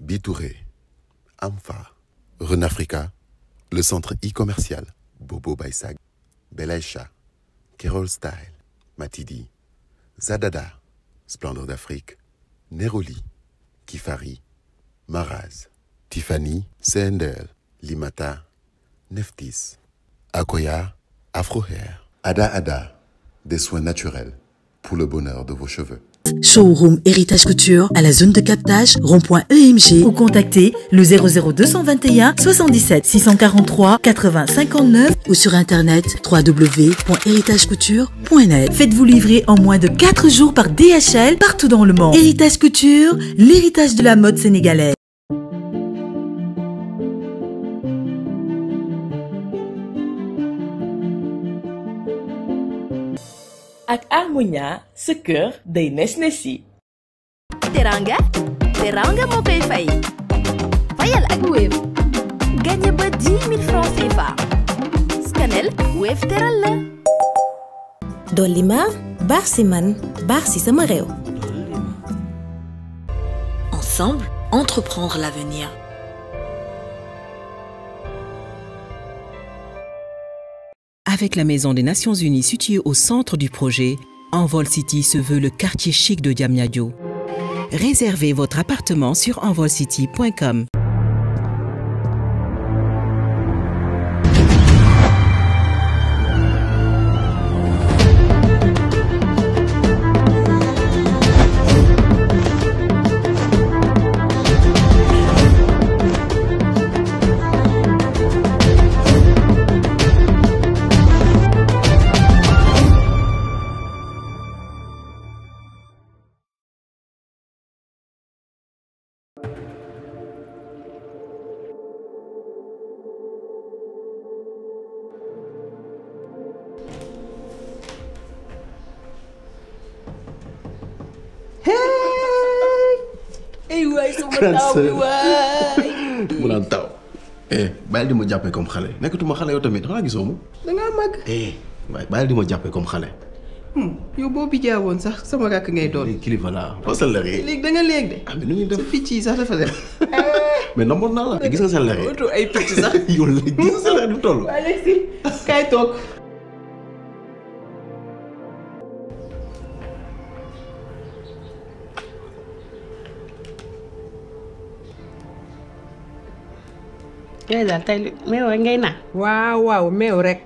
Bitouré, Amfa, Renafrica, le centre e-commercial, Bobo Baisag, Belaïcha, Kerol Style, Matidi, Zadada, Splendeur d'Afrique, Neroli, Kifari, Maraz, Tiffany, CNDL, Limata, Neftis, Akoya, Afro Hair, Ada Ada, des soins naturels pour le bonheur de vos cheveux. Showroom Héritage Couture à la zone de captage rond.emg ou contactez le 00221 77 643 80 59 ou sur internet www.héritagecouture.net. Faites-vous livrer en moins de 4 jours par DHL partout dans le monde. Héritage Couture, l'héritage de la mode sénégalaise. ak Harmonia sa kër day nes nesi teranga teranga moo koy fay fayal ak Wave gagné ba 10 000 francs CFA scanel Wave teral la dolli ma baax si man baax si sama réew Ensemble, entreprendre l'avenir. Avec la Maison des Nations Unies située au centre du projet, Envol City se veut le quartier chic de Diamniadio. Réservez votre appartement sur envolcity.com. ay waay sama taw bi waay mu naan taw eh bàyyil di ma jàppee comme xale nekkatuma xale yow tamit xanaa gisoo ma dangaa màgg eh waaye bàyyil di ma jàppee comme xale yow boo bi jaawoon sax sama rakk ngay doon léegi kilifa laa fasal la rek léegi da nga léegi de ah mais nu ñuy def sa picc yi sax dafa dem mais namoon naa la gis nga seen lexe oto ay picc sax yow la gis nga seen lexe du toll waa léegi si kaay toog yooyu daal tey li meew rek ngay naan. waaw waaw meew rek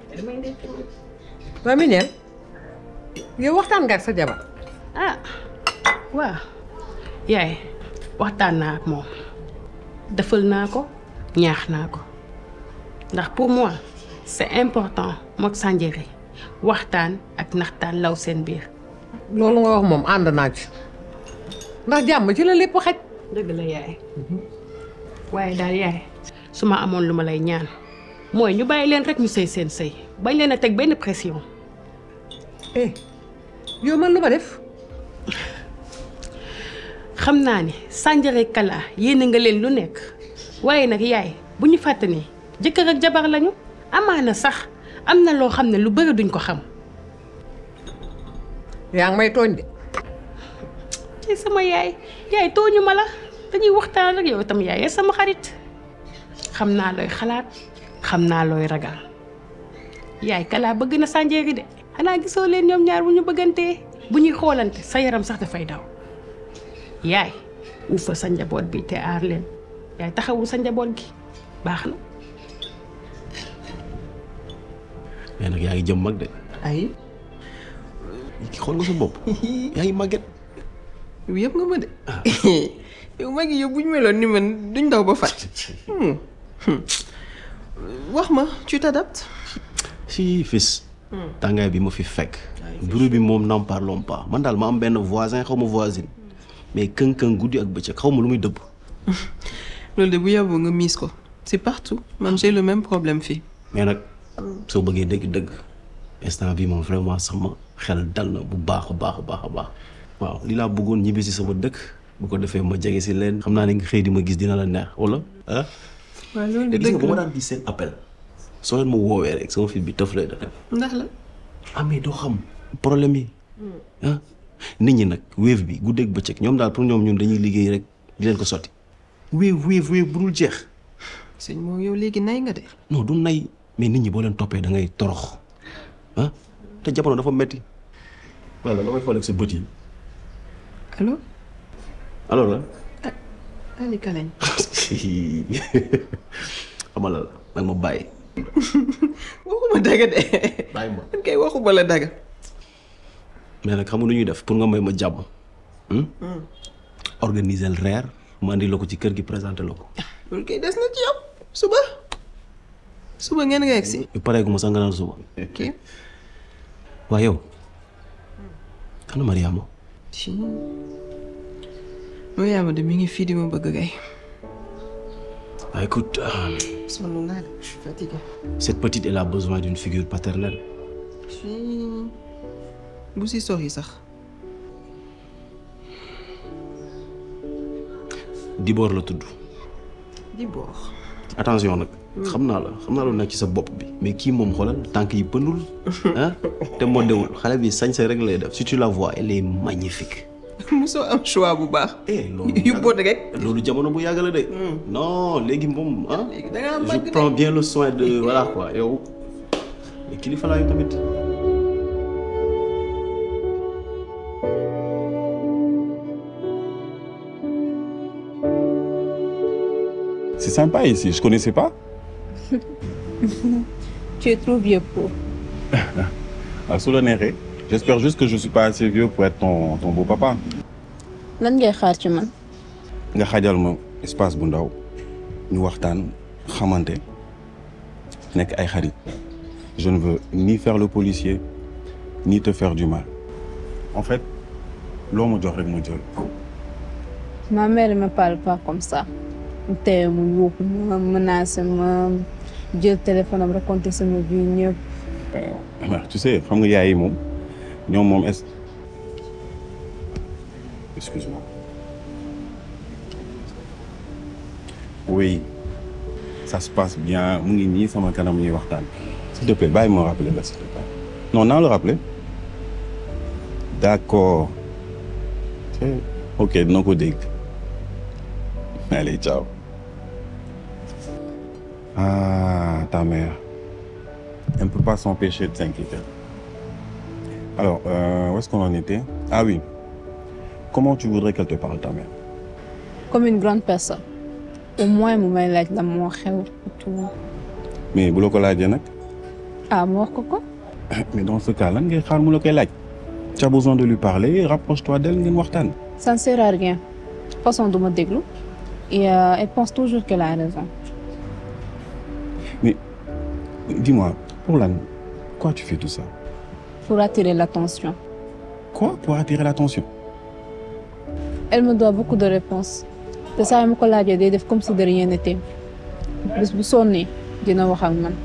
waa mi neen yow waxtaan nga ak sa jabar ah waaw yaay waxtaan naa ak moom defal naa ko ñaax naa ko ndax pour moi c'est important mook Sandiéré waxtaan ak naxtaan law seen biir. loolu nga wax moom ànd naa ci ndax jàmm ci la lépp xaj dëgg la yaay waaye daal yaay su ma amoon lu ma lay ñaan mooy ñu bàyyi leen rek ñu sëy seen sëy bañ leen a teg benn pression. eh yow man lu ma def xam naa ni Sandiéré Kala yéene nga leen lu nekk waaye nag yaay bu ñu fàtte ni jëkkër ak jabar lañu amaana sax am na loo xam ne lu bëri duñ ko xam. yaa ngi may tooñ de ci sama yaay yaay tooñu ma la dañuy waxtaan rek yow itam yaay sama xarit xam naa looy xalaat xam naa looy ragal yaay Kala bëgg na Sandiéré de xanaa gisoo leen ñoom ñaar bu ñu bëggantee bu ñuy xoolante sa yaram sax dafay daw yaay ufa sa njaboot bi te aar leen yaay taxawul sa njaboot gi baax na. mais nag yaa ngi jëm mag de ay xool nga sa bopp yaa ngi màgget yow yëpp nga ma de yow mag yi yow bu ñu meloon ni man duñ daw ba fat wax ma tu t'adaptes si fils tàngaay bi ma fi fekk bruit bi moom n'en parlons pas man daal ma am benn voisin xaw ma voisine mais kën-kën guddi ak bëccëg xaw ma lu muy dëbb loolu de bu yàbboo nga miis ko c'est partout man j'ai le même problème fii mais nag soo bëggee dëgg-dëgg instant bi moom vraiment sama xel dal na bu baax a baax a baax a baax waaw li laa bëggoon ñibbi si sama dëkk bu ko defee ma jege si leen xam naa ne nga xëy di ma gis dina la neex wala ah waaw loolu te de gis nga dëgg bu ma la daan gis seen appel soo leen ma woowee rek sama fit bi tëf lay def ndax la ah mais doo xam problème yi ah nit ñi nag wéef bi guddeeg bëccëg ñoom daal pour ñoom ñun dañuy liggéey rek di leen ko sotti wéev wéev wéev bu dul jeex sëñ moo yow léegi nay nga de non du nay mais nit ñi boo leen toppee da ngay torox ah te jamono dafa metti wala la may xool ak sa bët yi allo alors la Ali Kalañ xamal la nag ma bàyyi waxuma daga de bàyyi ma man kay waxuma la daga mais nag xam nga nu ñuy def pour nga may ma jàmm hmm? organiser le reer ma andi la ko ci kër gi présenté la ko loolu kay des na ci yow suba suba ngeen nga egsi yu pareegu ma sax nga naan suba ok waa yow kana Mariama ci Mariama de mi ngi fii di ma bëgg kay ah écoute euh, sonn naa de je suis fatiguée cette petite elle a besoin d'une figure paternelle fii bu si sori sax Dibor la tudd di boor attention nag xam naa la xam naa lu nekk ci sa bopp bi mais kii moom xoolal tànk yi pëndul ah te modewul xale bi sañse rek lay def si tu la vois elle est magnifique mosoo am choix bu baax loolu yu boot rek loolu jamono bu yàgg la de non léegi moom ah da ngaa je màgg de prends bien le soin de voilà quoi yow mais kilifa laa yow tamit C'est sympa ici, je connaissais pas. tu es trop vieux pour. À Solanéré. J'espère juste que je suis pas assez vieux pour être ton, ton beau papa. lan ngay xaar ci man. nga xajal ma espace bu ndaw ñu waxtaan xamante nekk ay xarit je ne veux ni faire le policier ni te faire du mal en fait loo ma jox rek ma jël ma mère ne me parle pas comme ça. mu teye mu yuuxu ma menacé ma jël téléphone am raconté sama vie ñëpp. waaw tu sais xam nga yaay yi moom ñoom moom est excuse-moi oui ça se passe bien mu ngi nii sama kanam ñuy waxtaan s'il te plaît bàyyi ma rappeler la s'il te plaît non naa le rappeler d'accord C'est- ok dina ko dégg allez ciao ah ta mère elle ne peut pas s'empêcher de s'inquiéter alors euh, où est-ce qu'on en était ah oui comment tu voudrais qu'elle te parle ta mère comme une grande personne. au moins mu may laaj la moo xew et tout. mais bu la ko laajee nag ah ma wax ko ko. mais dans ce cas lan ngay xaar mu la koy laaj tu as besoin de lui parler rapproche-toi d'elle ngeen waxtaan ça ne sert à rien. de toute façon du ma déglu. et euh, elle pense toujours qu'elle a raison. mais dis-moi pour lan pourquoi tu fais tout ça pour attirer l'attention. quoi pour attirer l'attention elle me doit beaucoup de réponses. te saa yu ma ko laajee day def comme si de rien n'était. bés bu sonnee dina wax ak man.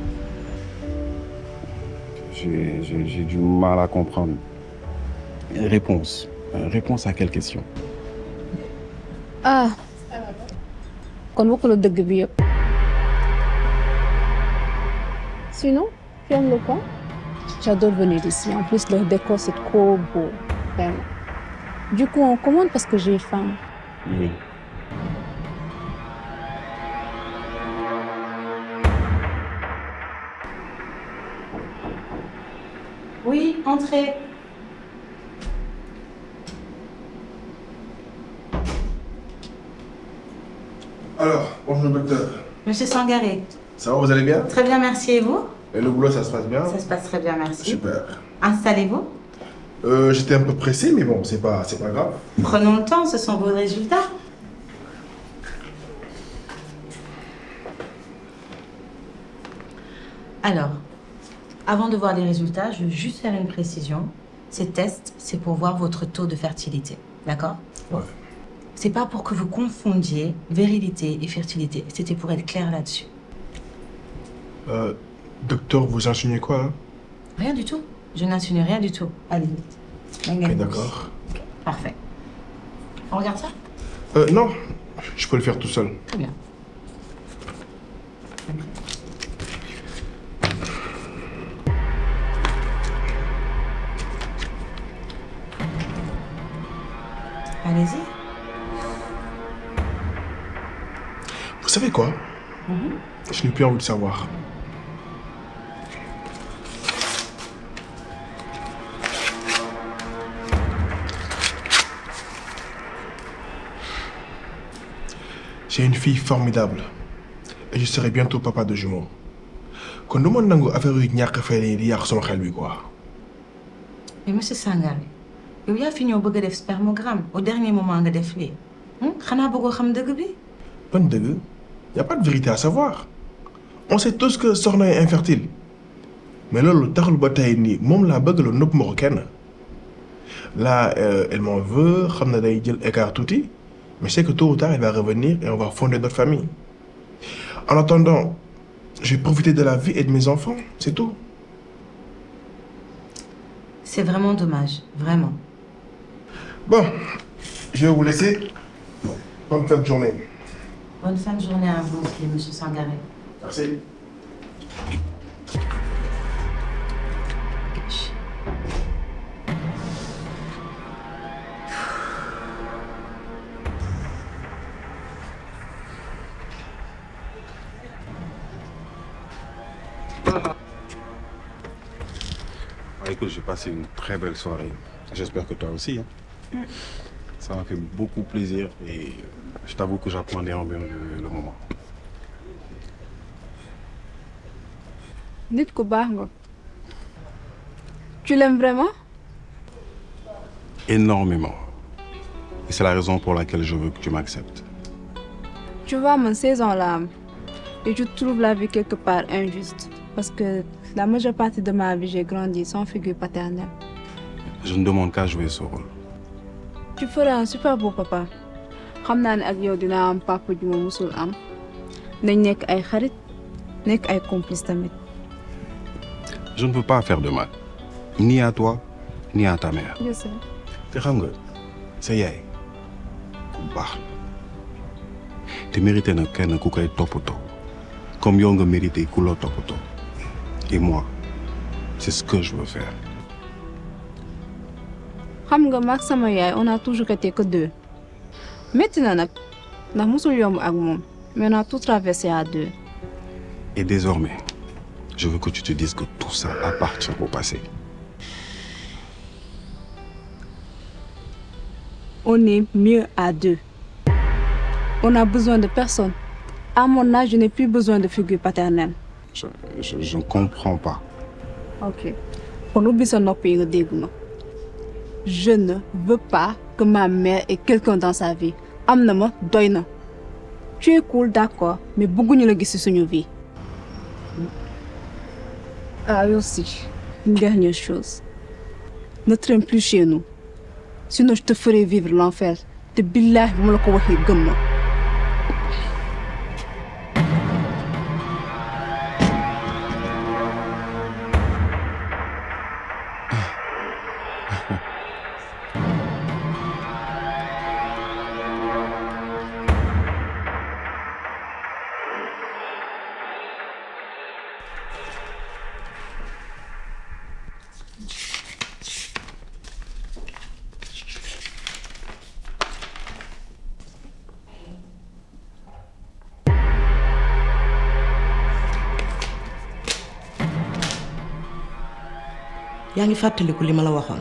j'ai j'ai- j'ai du mal à comprendre réponse Euh, réponse à quelle question ah kon waxu la dëgg bi yëpp. sinon tu aimes le coin. j'adore venir ici en plus le décor c'est trop beau vraiment. du coup on commande parce que j'ai faim. oui Oui, entrez. Alors, bonjour docteur. Monsieur Sangaré. Ça va, vous allez bien Très bien, merci. Et vous Et le boulot, ça se passe bien Ça se passe très bien, merci. Super. Installez-vous. Euh, J'étais un peu pressé, mais bon, c'est pas, c'est pas grave. Prenons le temps, ce sont vos résultats. Alors, avant de voir les résultats, je veux juste faire une précision. Ces tests, c'est pour voir votre taux de fertilité. D'accord Ouais. C'est pas pour que vous confondiez virilité et fertilité. C'était pour être clair là-dessus. Euh, docteur, vous insinuez quoi, là Rien du tout. Je n'insinue rien du tout. Allez vite. Ok, d'accord. Parfait. On regarde ça Euh, non, je peux le faire tout seul. Très bien. Allez-y. savez quoi Je n'ai plus envie de savoir. J'ai une fille formidable. Et je serai bientôt papa de jumeaux. kon du ma nangu affaire yu ñàkk fay yi di yàq sama xel bi quoi. mais monsieur Sangaré yow yaa fi ñëw bëgg a def spermogramme au dernier moment nga def lii xanaa bëggoo xam dëgg bi. ban dëgg y a pas de vérité à savoir on sait tous que soxna est infertile mais loolu taxul ba tey nii moom laa bëgg la nëpp ma ko kenn là euh, elle m'en veut xam na day jël écart tuuti mais c'est que tôt ou tard elle va revenir et on va fonder notre famille en attendant je vais profiter de la vie et de mes enfants c'est tout. c'est vraiment dommage vraiment. bon je vais vous laisser bonne fin de journée. bonne fin de journée à vous aussi monsieur Sangaré. merci. Ah, écoute, j'ai passé une très belle soirée. J'espère que toi aussi. hein. Ça m'a fait beaucoup plaisir et je t'avoue que j'appréhendais bien le, le moment. nit ku baax nga. tu l'aimes vraiment. Énormément. Et c'est la raison pour laquelle je veux que tu m'acceptes. tu vois man saison la am et je trouve la vie quelque part injuste parce que la majeure partie de ma vie j'ai grandi sans figure paternelle. Je ne demande qu'à jouer ce rôle. tu feras un super beau papa xam naa ne ak yow dinaa am papa ju ma musul am nañ nekk ay xarit nekk ay complice tamit. Je ne veux pas faire de mal. Ni à toi, ni à ta mère. je sais. te xam nga sa yaay ku baax la te mérité na kenn ku koy toppatoo comme yow nga mérité ku la toppatoo et moi c'est ce que je veux faire. xam nga maag sama yaay on a toujours été que deux métti na nag ndax musul yomb ak moom mais on a tout traversé à deux. Et désormais, je veux que tu te dises que tout ça appartient au passé. on est mieux à deux. On a besoin de personne. À mon âge, je n'ai plus besoin de figure paternelle. Je, je, je ne comprends pas. Ok. On oublie son nopp yi nga dégg ma. Je ne veux pas que ma mère ait quelqu'un dans sa vie. am na ma doy na. Tu es cool, d'accord, mais bëgguñu la gis ci suñu vie. Ah, et aussi, une dernière chose. Ne traîne plus chez nous. Sinon, je te ferai vivre l'enfer. te billahi bu ma la ko waxee gëm ma. yaa ngi fàttaliku li ma la waxoon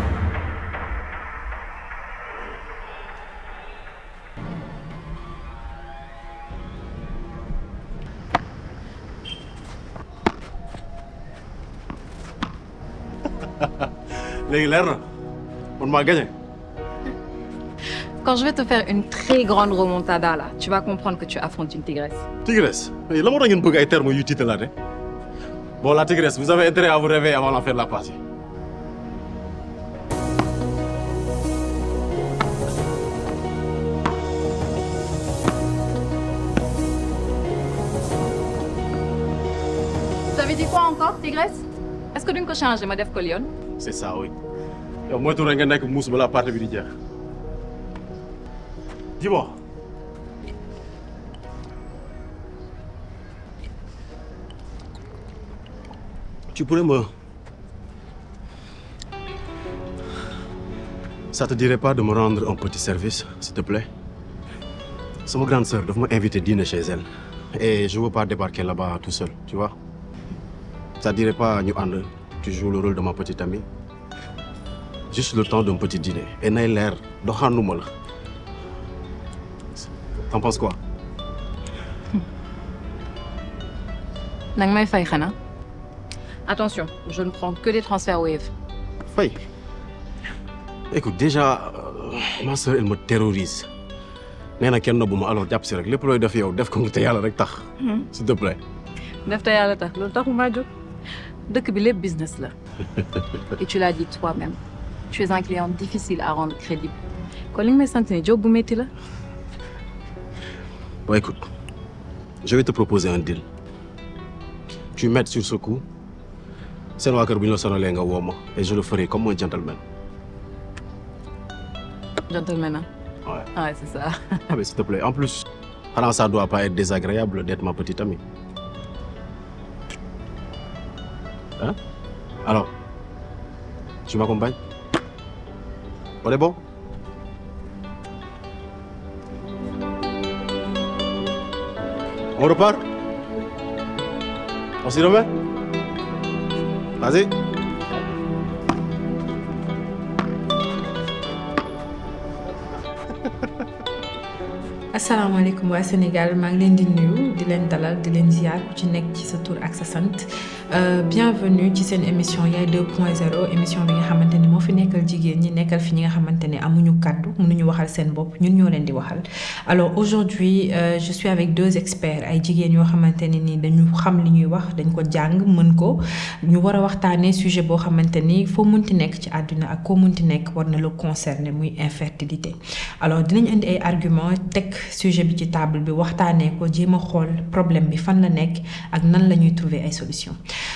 léegi leer na man maa gagné. Quand je vais te faire une très grande remontada là, tu vas comprendre que tu affrontes une tigresse. Tigresse la moo tax ngeen bëgg ay termes yu tiitalaate bon la tigresse vous avez intérêt à vous réveiller avant la fin de la partie. T'avais dit quoi encore, tigresse Est-ce que duñ ko changer ma def ko lion c'est ça oui yow moytu rek nga nekk muus balaa partie bi di jeex. dis-moi. tu pourrais me. Ça te dirait pas de me rendre un petit service, s'il te plaît sama grande sœur daf ma invité dîner chez elle et je veux pas débarquer là-bas tout seul tu vois ça dirait pas ñu ànd tu joues le rôle de ma petite amie juste le temps d'un petit dîner et nay leer doxaanuma la t'en penses quoi nag may fay xanaa attention je ne prends que des transferts Wave Faye écoute déjà euh, ma sœur elle me terrorise nee na kenn nobbu ma alors jàpp si rek lépp looy def yow def ko te yàlla rek tax s'il te plaît def te yàlla tax loolu taxu maa jóg dëkk bi lépp business la et tu l'as dit toi-même tu es un client difficile à rendre crédible kon li nga may sant ni job bu métti la Bon, écoute, je vais te proposer un deal. Tu m'aides sur ce coup. C'est moi qui vais sonner nga woo ma et je le ferai comme un gentleman. gentleman hein Ouais. ouais c'est ça Ah mais s'il te plaît, en plus, alors ça doit pas être désagréable d'être ma petite amie. Hein Alors, tu m'accompagnes On est bon On repart On s'y remet Vas-y. asalaamaaleykum waa Sénégal maa ngi leen di nuyu di leen dalal di leen ziar ku ci nekk ci sa tur ak sa sant bienvenue ci seen émission yaay 2.0 émission bi nga xamante ni moo fi nekkal jigéen ñi nekkal fi ñi nga xamante ne amuñu kàddu mënuñu waxal seen bopp ñun ñoo leen di waxal. alors aujourd'hui euh, je suis avec deux experts ay jigéen yoo xamante ne ni dañu xam li ñuy wax dañ ko jàng mën ko ñu war a waxtaanee sujet boo xamante ni foo munti nekk ci àdduna ak koo munti nekk war na la concerner muy infertilité alors dinañ indi ay arguments teg. sujet bi ci table bi waxtaanee ko jéem a xool problème bi fan la nekk ak nan la ñuy trouver ay solution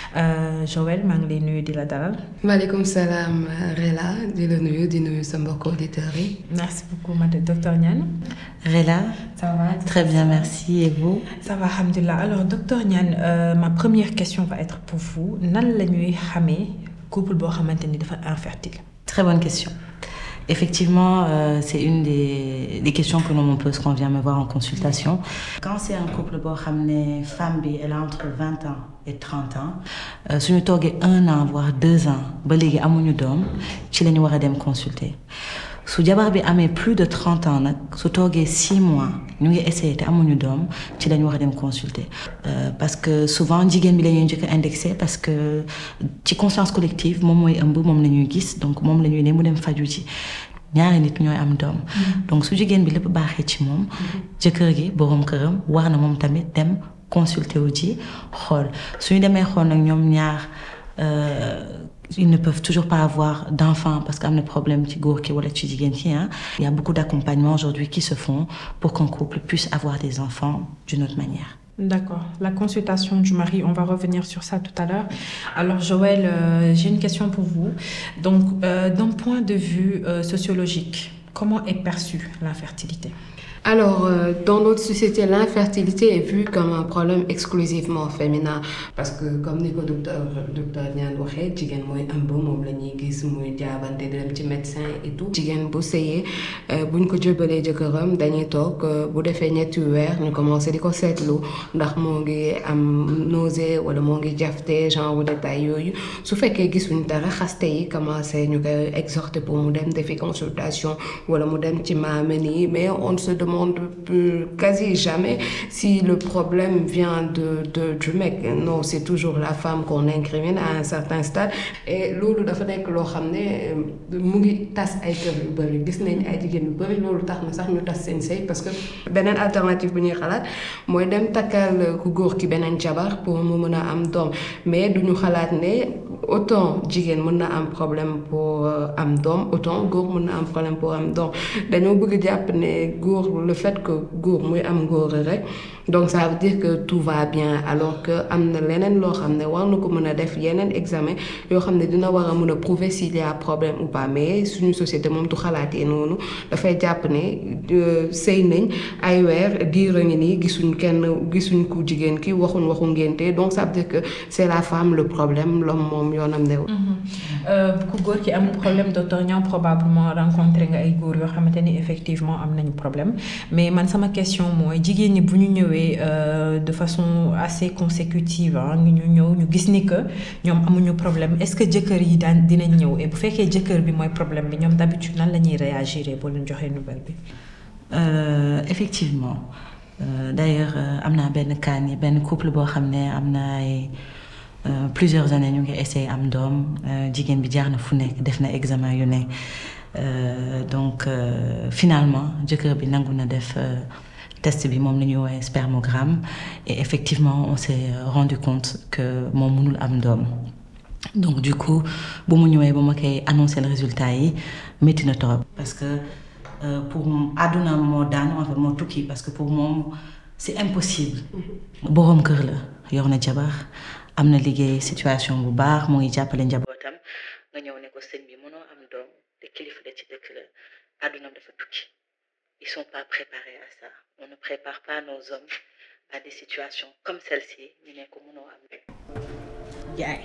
Joël maa ngi lay nuyu di la dalal. maaleykum salaam Rella di la nuyu di nuyu sa mbokk auditeurs yi. merci beaucoup madame docteur Niane. Rella. ça va Très bien, merci. Et vous ça va alhamdulilah alors docteur Niane euh, ma première question va être pour vous nan la ñuy xamee couple boo xamante ni dafa infertile. Très bonne question. Effectivement, euh, c'est une des, des questions que l'on me pose quand on vient me voir en consultation. Quand c'est un couple, bon, ramener femme, bi, elle a entre 20 ans et 30 ans. Euh, si nous avons un an, voire deux ans, balégé amuñu dom, ci lañu wara dem consulter. su jabar bi amee plus de 30 ans nag su toogee 6 mois ñu ngi essayé te amuñu doom ci lañu war a dem consulter Euh, parce que souvent jigéen bi la ñuy njëkk a indexé parce que ci conscience collective moom mooy ëmb moom la ñuy gis donc moom la ñuy ne mu dem faju ji ñaari nit ñooy am doom donc su jigéen bi lépp baaxee ci moom jëkkër gi boroom këram war na moom tamit dem consulter wu ji xool suñu demee xool nag ñoom ñaar euh, ils ne peuvent toujours pas avoir d'enfants parce qu'il y a un problème ci góor ki wala ci jigéen ki hein. Il y a beaucoup d'accompagnements aujourd'hui qui se font pour qu'un couple puisse avoir des enfants d'une autre manière. D'accord. La consultation du mari, on va revenir sur ça tout à l'heure. Alors Joël, euh, j'ai une question pour vous. Donc, euh, d'un point de vue euh, sociologique, comment est perçue l'infertilité Alors, euh, dans notre société, l'infertilité est vue comme un problème exclusivement féminin. Parce que, comme ni ko docteur docteur Niane waxee jigéen mooy ëmb moom la ñuy gis muy jaabante di dem ci médecin et tout. jigéen bu sëyee buñ ko jëbalee jëkkëram dañuy toog euh, bu defee ñetti weer ñu commencé di ko seetlu ndax moo ngi am nausée wala moo ngi jafte genre détail yooyu su fekkee gisuñ dara xaste yi commencé ñu koy exhorter pour mu dem defi consultation wala mu dem ci maamén yi mais on se demande plus- quasi jamais si le problème vient de, de du mec non c'est toujours la femme qu'on incrimine à un certain stade et loolu dafa nekk loo xam ne euh, mu ngi tas ay kër yu bëri gis nañ ay jigéen yu bëri loolu tax na sax ñu tas seen sëy parce que beneen alternative bu ñuy xalaat mooy dem takkal ku góor ki beneen jabar pour mu mën a am doom mais duñu xalaat ne autant jigéen mën na am problème pour euh, am doom autant góor mën na am problème pour am doom dañoo bëgg jàpp ne góor le fait que góor muy am góor rek donc ça veut dire que tout va bien alors que am na leneen loo xam ne war na ko mën a def yeneen examen yoo xam ne dina war a mën a prouver s'il y a problème ou pas mais suñu société moom du xalaatee noonu dafay jàpp ne euh, sëy nañ ay weer diir a ngi nii gisuñ kenn gisuñ ku jigéen ki waxuñ waxu ngénte donc ça veut dire que c'est la femme le problème l'homme moom moom yoonam newul. ku góor ki amul problème docteur ñoom probablement rencontré nga ay góor yoo xamante ni effectivement am nañu problème mais man sama question mooy jigéen ñi bu ñu ñëwee de façon assez consécutive ah ñu ñëw ñu gis ni que ñoom amuñu problème est-ce que jëkkër yi daan dinañ ñëw et bu fekkee jëkkër bi mooy problème bi ñoom d'habitude nan la ñuy réagir boo leen joxee nouvelle bi. Euh, effectivement euh, d'ailleurs euh, am naa benn cas ni benn couple boo xam ne am na ay plusieurs années ñu ngi essayé am doom jigéen bi jaar na fu nekk def na examen yu ne donc finalement jëkkër bi nangu na def test bi moom la ñuy woowee spermogramme et effectivement on s'est rendu compte que moom mënul am doom donc du coup bu mu ñëwee ba ma koy annoncer le résultat yi métti na trop parce que Euh, pour àdduna moo daan en fait moo tukki parce que pour moom c'est impossible boroom kër la yor na jabar am na liggéey situation bu baax mu ngi jàppale njabootam nga ñëw ne ko sëñ bi mënoo am doom te kilifa la ci dëkk la àdduna dafa tukki ils sont pas préparés à ça on ne prépare pas nos hommes à des situations comme celle-ci ñu ne ko mënoo am jaay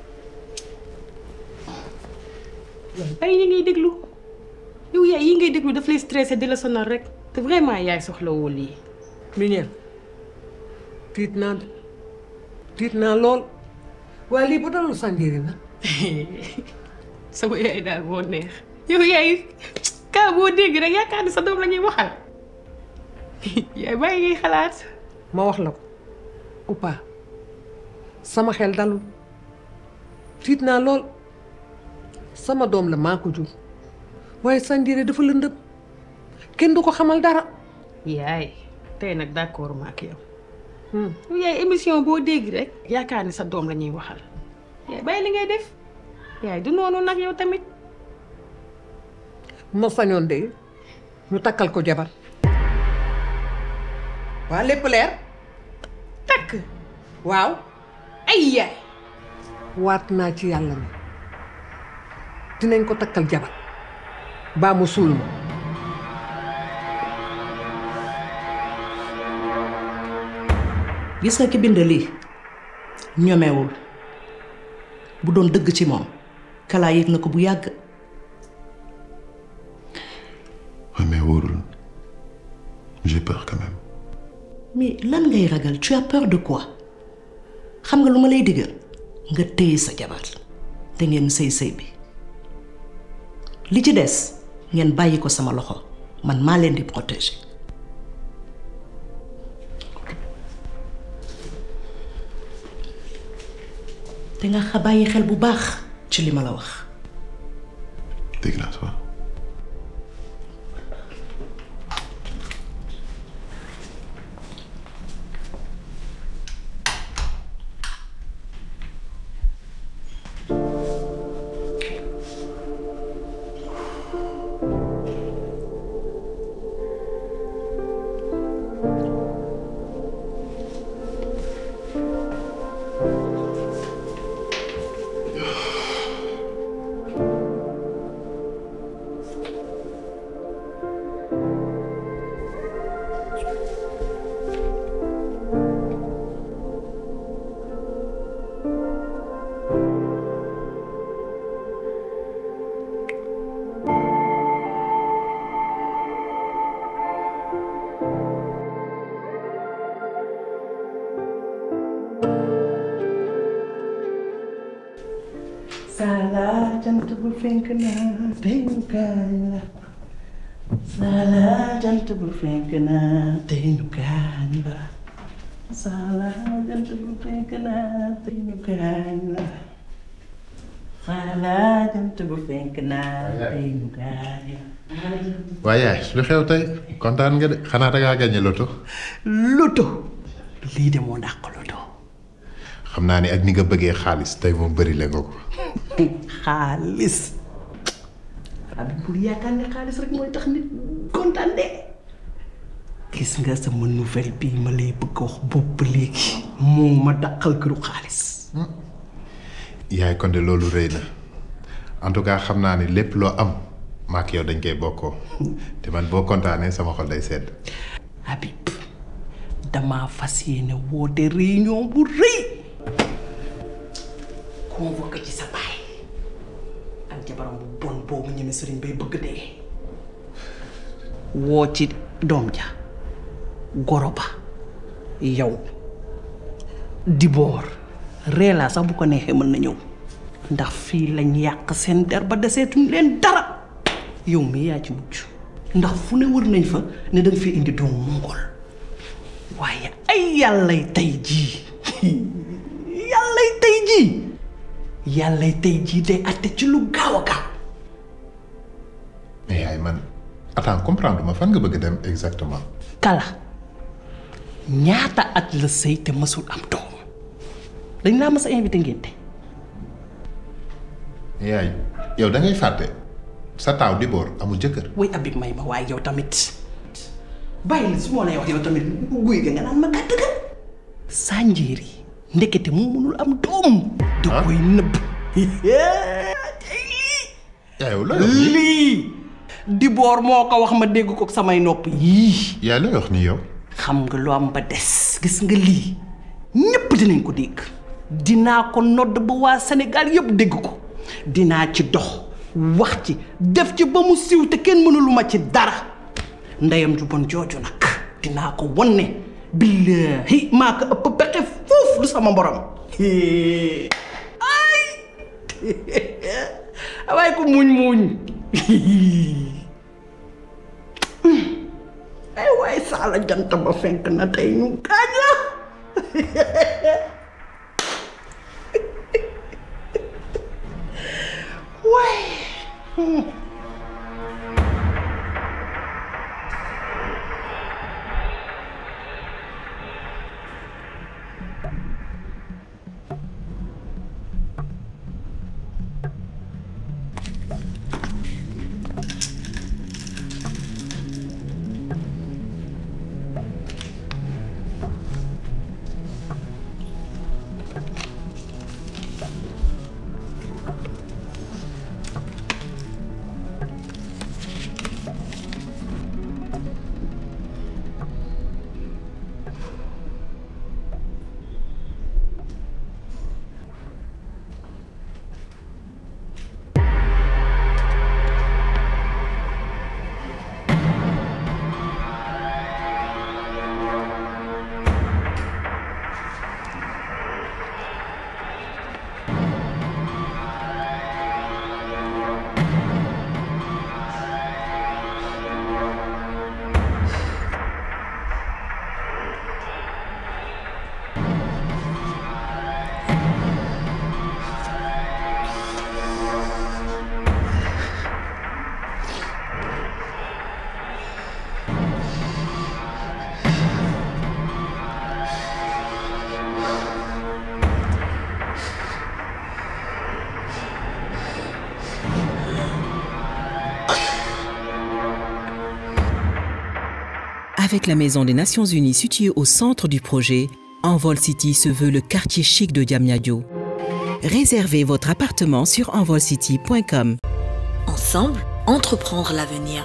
ay ñi ngay déglu yow yaay yi ngay déglu daf lay stressé di la sonal rek te vraiment yaay soxlawoo lii. Mignel tiit naa de tiit naa lool waaye lii bu dalul Sandiri na. sama yaay daal moo neex. yow yaay kaa boo dégg rek yaakaar ni sa doom la ñuy waxal yaay bàyyi ngay xalaat. ma wax la ko Oupa sama xel dalul tiit naa lool sama doom la maa ko jur. waaye Sandire dafa lëndëm kenn du ko xamal dara. yaay tey nag d'accord ma ak yow. yaay émission boo dégg rek. yaakaar ni sa doom la ñuy waxal. yaay bàyyi li ngay def yaay du noonu nag yow tamit. ma sañoon de ñu takkal ko jabar. waa lépp leer. takk. waaw. ay yaay. waat naa ci yàlla ne dinañ ko takkal jabar. baa mu suul ma gis nga ki bind lii ñomewul bu doon dëgg ci moom kalaa yëg na ko bu yàgg Ouais, mais wóorul j'ai peur quand même. mais lan ngay ragal tu as peur de quoi xam nga lu ma lay digal nga téye sa jabar te ngeen sëy sëy bi li ci des ngeen bàyyi ko sama loxo man maa leen di protéger. te nga xa bàyyi xel bu baax ci li ma la wax. dégg naa toi. Sala jant bu fenk na tey ñu kaay la Sala jant bu fenk na tey ñu kaay la Sala jant bu fenk na tey ñu kaay la Sala jant bu fenk na tey ñu kaay la waaye yaay lu xew tey kontaan nga de xanaa da ngaa gagné loto. loto lii de moo dàq loto xam naa ni ak ni nga bëggee xaalis tey moom bëri la nga ko. xaalis abi bul yaakaar ne xaalis rek mooy tax nit kontaan de gis nga sama nouvelle bi ma lay bëgg a wax bopp léegi moo ma dàqal këru xaalis yaay kon de loolu rëy na en tout cas xam naa ni lépp loo am maak yow dañ koy bokkoo te man boo kontaanee sama xol day sedd. Habib damaa fas yéene woote réunion bu rëy convoqué ci sa baay ak jabaram bu bon boobu ñeme sëriñ bay bëgg dee woo ci doom ja goro ba yow di boor reelaa sax bu ko neexee mën na ñëw ndax fii lañ yàq seen der ba deseetuñ leen dara yow mi yaa ci mujj ndax fu ne wër nañ fa ne danga fi indi doomu mongol waaye ay yàllay tey jii yàllay tey jii yàllay tey jii day atte ci lu gaaw a gaaw mais yaay man attends comprendre ma fan nga bëgg dem exactement kala ñaata at la sëy te mësul am doom dañ laa mës a invité ngénte yaay yow da ngay fàtte sa taaw di boor amul jëkkër way abik may ma waaye yow tamit bàyyi li su ma lay wax yow tamit guy ga nga naan ma gàtt ga sànjeeri ndekete moo mënul am doom da koy nëbb yaay yow looy wax nii lii di boor moo ko wax ma dégg ko samay nopp yii yaay looy wax nii yow xam nga lu am ba des gis nga lii ñépp dinañ ko dégg dinaa ko nodd ba waa Sénégal yépp dégg ko dinaa ci dox wax ci def ci ba mu siiw te kenn mënulu ma ci dara ndeyam ju bon jooju nag dinaa ko won ne billaahi maa ko ëpp pexe foofu du sama borom ay waaye ko muñ muñ ay waay saala jant ba fenk na tey ñu gaañ la waay Avec la Maison des Nations Unies située au centre du projet, Envol City se veut le quartier chic de Diamniadio. Réservez votre appartement sur envolcity.com. Ensemble, entreprendre l'avenir.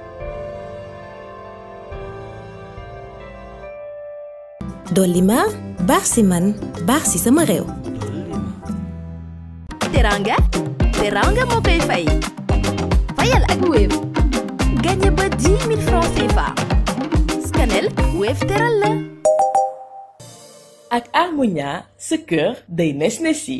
dolli ma baax si man baax si sama réew teranga teranga moo koy fay fayal ak Wave gagné ba 10 000 francs CFA scanel Wave teral la ak Harmonia sa kër day nes nesi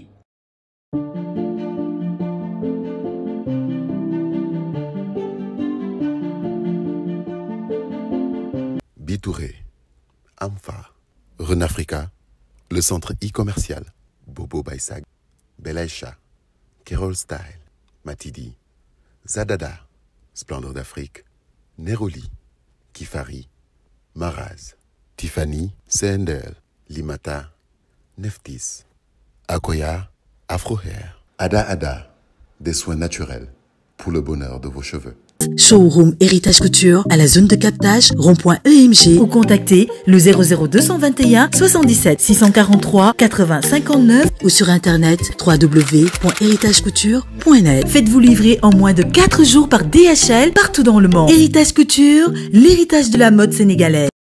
Bitouré, Amfa, Renafrica, le centre e-commercial, Bobo Baisag, Belaïcha, Kerol Style, Matidi, Zadada, Splendeur d'Afrique, Neroli, Kifari, Maraz, Tiffany, Sendel, Limata, Neftis, Akoya, Afrohair, Ada Ada, des soins naturels pour le bonheur de vos cheveux. Showroom Héritage Couture à la zone de captage rond.emg ou contactez le 00221 77 643 80 59 ou sur internet www.héritagecouture.net. Faites-vous livrer en moins de 4 jours par DHL partout dans le monde. Héritage Couture, l'héritage de la mode sénégalaise.